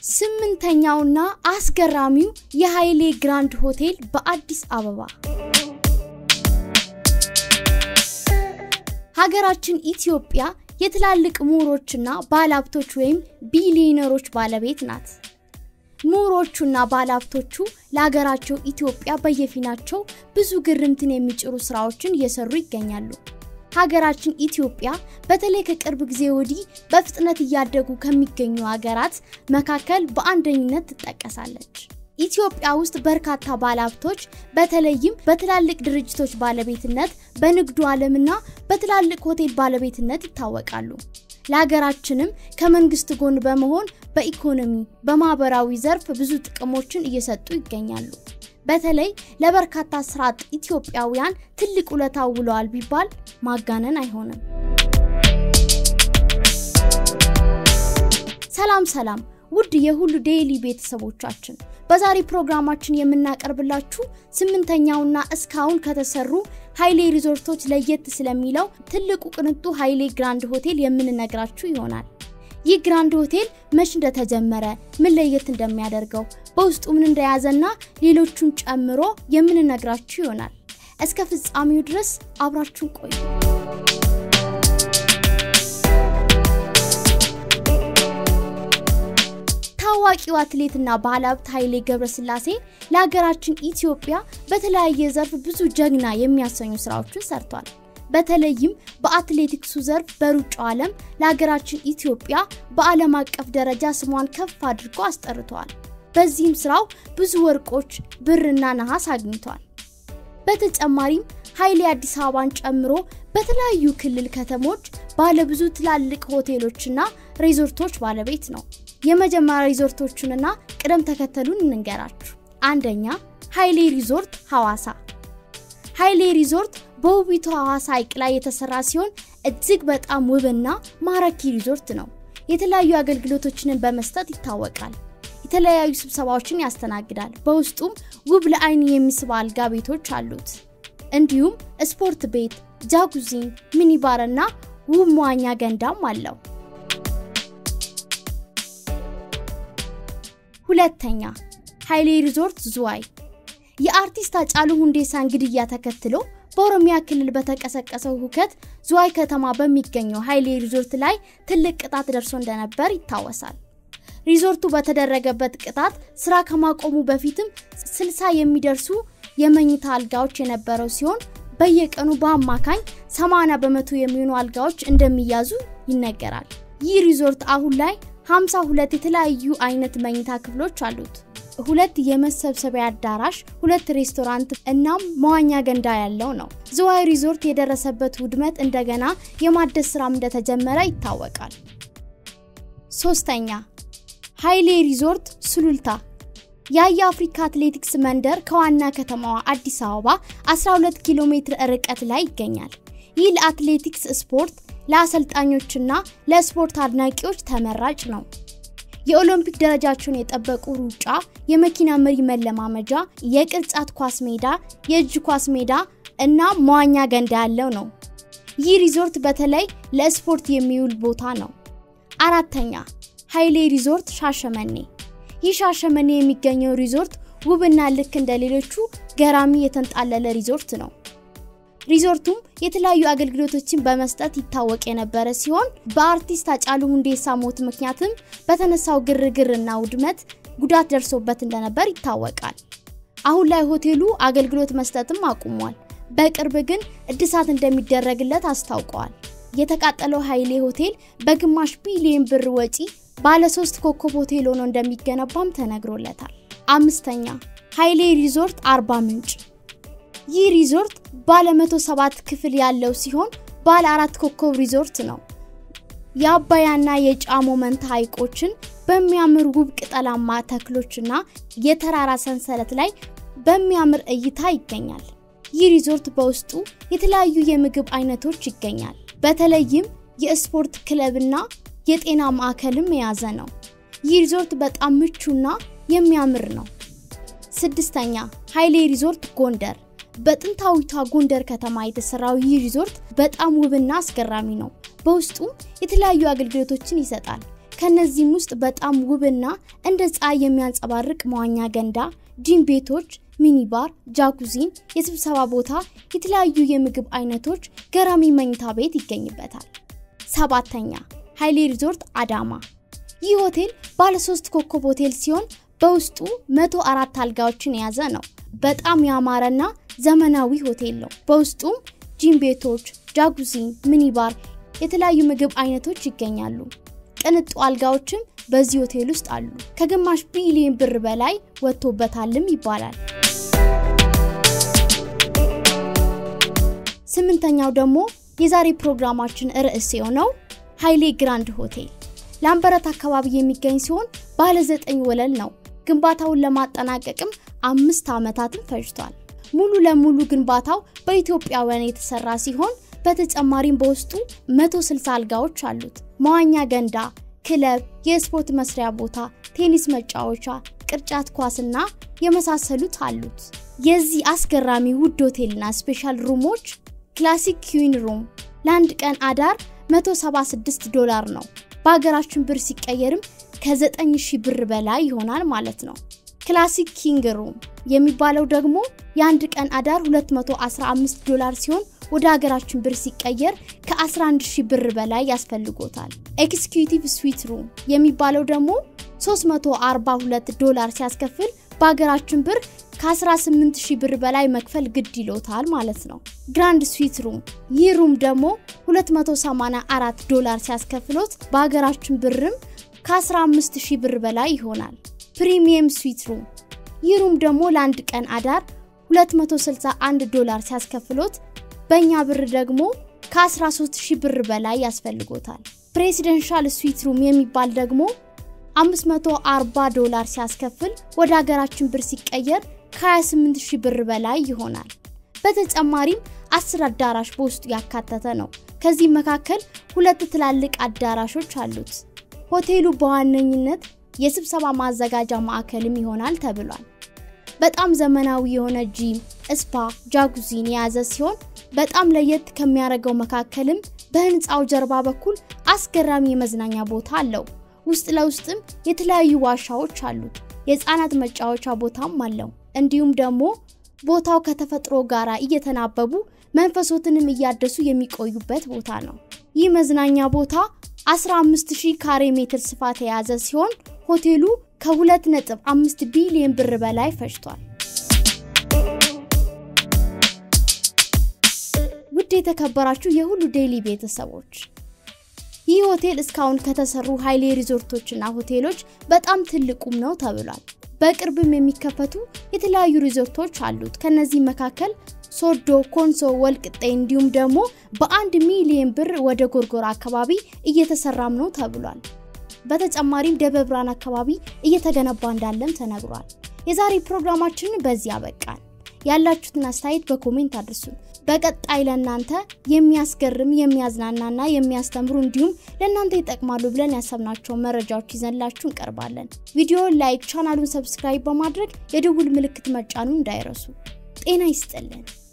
ስምንተኛውና አስገራሚው የኃይሌ ግራንድ ሆቴል በአዲስ አበባ። ሀገራችን ኢትዮጵያ የትላልቅ ምሁሮችና ባለሀብቶች ወይም ቢሊዮነሮች ባለቤት ናት። ምሁሮቹና ባለሀብቶቹ ለሀገራቸው ኢትዮጵያ በየፊናቸው ብዙ ግርምትን የሚጭሩ ስራዎችን እየሰሩ ይገኛሉ። ሀገራችን ኢትዮጵያ በተለይ ከቅርብ ጊዜ ወዲህ በፍጥነት እያደጉ ከሚገኙ ሀገራት መካከል በአንደኝነት ትጠቀሳለች። ኢትዮጵያ ውስጥ በርካታ ባለሀብቶች በተለይም በትላልቅ ድርጅቶች ባለቤትነት፣ በንግዱ ዓለምና በትላልቅ ሆቴል ባለቤትነት ይታወቃሉ። ለሀገራችንም ከመንግስት ጎን በመሆን በኢኮኖሚ በማህበራዊ ዘርፍ ብዙ ጥቅሞችን እየሰጡ ይገኛሉ። በተለይ ለበርካታ ስራ አጥ ኢትዮጵያውያን ትልቅ ውለታ ውለዋል ቢባል ማጋነን አይሆንም። ሰላም ሰላም ውድ የሁሉ ዴይሊ ቤተሰቦቻችን በዛሬ ፕሮግራማችን የምናቀርብላችሁ ስምንተኛውና እስካሁን ከተሰሩ ኃይሌ ሪዞርቶች ለየት ስለሚለው ትልቁ ቅንጡ ኃይሌ ግራንድ ሆቴል የምንነግራችሁ ይሆናል። ይህ ግራንድ ሆቴል መች እንደተጀመረ፣ ምን ለየት እንደሚያደርገው፣ በውስጡ ምን እንደያዘና ሌሎቹን ጨምሮ የምንነግራችሁ ይሆናል። እስከ ፍጻሜው ድረስ አብራችሁን ቆዩ። ታዋቂው አትሌትና ባለሀብት ኃይሌ ገብረስላሴ ለሀገራችን ኢትዮጵያ በተለያየ ዘርፍ ብዙ ጀግና የሚያሰኙ ስራዎችን ሰርቷል። በተለይም በአትሌቲክሱ ዘርፍ በሩጫው ዓለም ለሀገራችን ኢትዮጵያ በዓለም አቀፍ ደረጃ ስሟን ከፍ አድርጎ አስጠርተዋል። በዚህም ስራው ብዙ ወርቆች፣ ብርና ነሐስ አግኝቷል። በተጨማሪም ኃይሌ አዲስ አበባን ጨምሮ በተለያዩ ክልል ከተሞች ባለብዙ ትላልቅ ሆቴሎችና ሪዞርቶች ባለቤት ነው። የመጀመሪያ ሪዞርቶቹንና ቅደም ተከተሉን እንንገራችሁ። አንደኛ ኃይሌ ሪዞርት ሐዋሳ። ኃይሌ ሪዞርት በውቢቷ ሐዋሳ ሐይቅ ላይ የተሰራ ሲሆን እጅግ በጣም ውብና ማራኪ ሪዞርት ነው። የተለያዩ አገልግሎቶችንን በመስጠት ይታወቃል። የተለያዩ ስብሰባዎችን ያስተናግዳል። በውስጡም ውብ ለአይን የሚስብ አልጋ ቤቶች አሉት። እንዲሁም ስፖርት ቤት፣ ጃጉዚን፣ ሚኒባር እና ውብ መዋኛ ገንዳም አለው። ሁለተኛ ኃይሌ ሪዞርት ዝዋይ። የአርቲስት ሃጫሉ ሁንዴሳን ግድያ ተከትሎ በኦሮሚያ ክልል በተቀሰቀሰው ሁከት ዝዋይ ከተማ በሚገኘው ኃይሌ ሪዞርት ላይ ትልቅ ቅጣት ደርሶ እንደነበር ይታወሳል። ሪዞርቱ በተደረገበት ቅጣት ስራ ከማቆሙ በፊትም ስልሳ የሚደርሱ የመኝታ አልጋዎች የነበረው ሲሆን በየቀኑ በአማካኝ 80 በመቶ የሚሆኑ አልጋዎች እንደሚያዙ ይነገራል። ይህ ሪዞርት አሁን ላይ 52 የተለያዩ አይነት መኝታ ክፍሎች አሉት። ሁለት የመሰብሰቢያ አዳራሽ፣ ሁለት ሬስቶራንት እናም መዋኛ ገንዳ ያለው ነው። ዝዋይ ሪዞርት የደረሰበት ውድመት እንደገና የማደስ ስራም እንደተጀመረ ይታወቃል። ሶስተኛ ኃይሌ ሪዞርት ሱሉልታ። የአያ አፍሪካ አትሌቲክስ መንደር ከዋና ከተማዋ አዲስ አበባ 12 ኪሎ ሜትር ርቀት ላይ ይገኛል። ይህ ለአትሌቲክስ ስፖርት ለአሰልጣኞችና ለስፖርት አድናቂዎች ተመራጭ ነው። የኦሎምፒክ ደረጃቸውን የጠበቁ ሩጫ፣ የመኪና መሪ መለማመጃ፣ የቅርጫት ኳስ ሜዳ፣ የእጅ ኳስ ሜዳ እና መዋኛ ገንዳ ያለው ነው። ይህ ሪዞርት በተለይ ለስፖርት የሚውል ቦታ ነው። አራተኛ ኃይሌ ሪዞርት ሻሸመኔ። ይህ ሻሸመኔ የሚገኘው ሪዞርት ውብና ልክ እንደ ሌሎቹ ገራሚ የተንጣለለ ሪዞርት ነው። ሪዞርቱም የተለያዩ አገልግሎቶችን በመስጠት ይታወቅ የነበረ ሲሆን በአርቲስት ሃጫሉ ሁንዴሳ ሞት ምክንያትም በተነሳው ግርግርና ውድመት ጉዳት ደርሶበት እንደነበር ይታወቃል። አሁን ላይ ሆቴሉ አገልግሎት መስጠትም አቁሟል። በቅርብ ግን እድሳት እንደሚደረግለት አስታውቀዋል። የተቃጠለው ኃይሌ ሆቴል በግማሽ ቢሊዮን ብር ወጪ ባለ ሶስት ኮከብ ሆቴል ሆኖ እንደሚገነባም ተነግሮለታል። አምስተኛ ኃይሌ ሪዞርት አርባ ምንጭ። ይህ ሪዞርት ባለ 107 ክፍል ያለው ሲሆን ባለ አራት ኮከብ ሪዞርት ነው። የአባያና የጫሞ መንታ ሐይቆችን በሚያምር ውብ ቅጠላማ ተክሎችና የተራራ ሰንሰለት ላይ በሚያምር እይታ ይገኛል። ይህ ሪዞርት በውስጡ የተለያዩ የምግብ አይነቶች ይገኛል። በተለይም የስፖርት ክለብና የጤና ማዕከልም የያዘ ነው። ይህ ሪዞርት በጣም ምቹና የሚያምር ነው። ስድስተኛ ኃይሌ ሪዞርት ጎንደር። በጥንታዊቷ ጎንደር ከተማ የተሰራው ይህ ሪዞርት በጣም ውብና አስገራሚ ነው። በውስጡም የተለያዩ አገልግሎቶችን ይሰጣል። ከነዚህም ውስጥ በጣም ውብና እንደ ፀሐይ የሚያንጸባርቅ መዋኛ ገንዳ፣ ጂም ቤቶች፣ ሚኒባር፣ ጃኩዚን፣ የስብሰባ ቦታ፣ የተለያዩ የምግብ አይነቶች፣ ገራሚ መኝታ ቤት ይገኝበታል። ሰባተኛ ሀይሌ ሪዞርት አዳማ። ይህ ሆቴል ባለ ሶስት ኮከብ ሆቴል ሲሆን በውስጡ መቶ አራት አልጋዎችን የያዘ ነው። በጣም ያማረና ዘመናዊ ሆቴል ነው። በውስጡም ጂም ቤቶች፣ ጃጉዚን፣ ሚኒባር፣ የተለያዩ ምግብ አይነቶች ይገኛሉ። ቅንጡ አልጋዎችም በዚህ ሆቴል ውስጥ አሉ። ከግማሽ ቢሊዮን ብር በላይ ወጥቶበታልም ይባላል። ስምንተኛው ደግሞ የዛሬ ፕሮግራማችን ርዕስ የሆነው ሀይሌ ግራንድ ሆቴል ላምበረት አካባቢ የሚገኝ ሲሆን ባለ ዘጠኝ ወለል ነው። ግንባታውን ለማጠናቀቅም አምስት ዓመታትን ፈጅቷል። ሙሉ ለሙሉ ግንባታው በኢትዮጵያውያን የተሰራ ሲሆን በተጨማሪም በውስጡ 160 አልጋዎች አሉት። መዋኛ ገንዳ፣ ክለብ፣ የስፖርት መስሪያ ቦታ፣ ቴኒስ መጫወቻ፣ ቅርጫት ኳስና የመሳሰሉት አሉት። የዚህ አስገራሚ ውድ ሆቴልና ስፔሻል ሩሞች ክላሲክ ኩዊን ሩም ለአንድ ቀን አዳር 176 ዶላር ነው። በሀገራችን ብር ሲቀየርም ከ9000 ብር በላይ ይሆናል ማለት ነው። ክላሲክ ኪንግ ሩም የሚባለው ደግሞ የአንድ ቀን አዳር 215 ዶላር ሲሆን ወደ ሀገራችን ብር ሲቀየር ከ11000 ብር በላይ ያስፈልጎታል። ኤክስኪዩቲቭ ስዊት ሩም የሚባለው ደግሞ 342 ዶላር ሲያስከፍል በሀገራችን ብር ከ18000 ብር በላይ መክፈል ግድ ይሎታል ማለት ነው። ግራንድ ስዊት ሩም ይህ ሩም ደግሞ 284 ዶላር ሲያስከፍሎት በሀገራችን ብርም ከ15000 ብር በላይ ይሆናል። ፕሪሚየም ስዊት ሩም ይህ ሩም ደግሞ ለአንድ ቀን አዳር 261 ዶላር ሲያስከፍሎት በእኛ ብር ደግሞ ከ13000 ብር በላይ ያስፈልጎታል። ፕሬሲደንሻል ስዊት ሩም የሚባል ደግሞ 540 ዶላር ሲያስከፍል ወደ ሀገራችን ብር ሲቀየር ከ28000 ብር በላይ ይሆናል። በተጨማሪም አስር አዳራሽ በውስጡ ያካተተ ነው። ከዚህ መካከል ሁለት ትላልቅ አዳራሾች አሉት። ሆቴሉ በዋነኝነት የስብሰባ ማዘጋጃ ማዕከልም ይሆናል ተብሏል። በጣም ዘመናዊ የሆነ ጂም፣ ስፓ፣ ጃጉዚን የያዘ ሲሆን በጣም ለየት ከሚያደርገው መካከልም በህንፃው ጀርባ በኩል አስገራሚ የመዝናኛ ቦታ አለው። ውስጥ ለውስጥም የተለያዩ ዋሻዎች አሉት። የህፃናት መጫወቻ ቦታም አለው። እንዲሁም ደግሞ ቦታው ከተፈጥሮ ጋር እየተናበቡ መንፈሶትንም እያደሱ የሚቆዩበት ቦታ ነው። ይህ መዝናኛ ቦታ 15000 ካሬ ሜትር ስፋት የያዘ ሲሆን ሆቴሉ ከ2.5 ቢሊዮን ብር በላይ ፈጅቷል። ውድ የተከበራችሁ የሁሉ ዴይሊ ቤተሰቦች ይህ ሆቴል እስካሁን ከተሰሩ ሀይሌ ሪዞርቶችና ሆቴሎች በጣም ትልቁም ነው ተብሏል። በቅርብም የሚከፈቱ የተለያዩ ሪዞርቶች አሉት። ከነዚህ መካከል ሶዶ፣ ኮንሶ፣ ወልቅጤ እንዲሁም ደግሞ በአንድ ሚሊዮን ብር ወደ ጎርጎራ አካባቢ እየተሰራም ነው ተብሏል። በተጨማሪም ደብረ ብርሃን አካባቢ እየተገነባ እንዳለም ተነግሯል። የዛሬ ፕሮግራማችንን በዚህ አበቃን። ያላችሁትን አስተያየት በኮሜንት አድርሱን። በቀጣይ ለእናንተ የሚያስገርም የሚያዝናናና የሚያስተምሩ እንዲሁም ለእናንተ ይጠቅማሉ ብለን ያሰብናቸውን መረጃዎች ይዘንላችሁ እንቀርባለን። ቪዲዮውን ላይክ፣ ቻናሉን ሰብስክራይብ በማድረግ የደውል ምልክት መጫኑ እንዳይረሱ። ጤና ይስጥልን።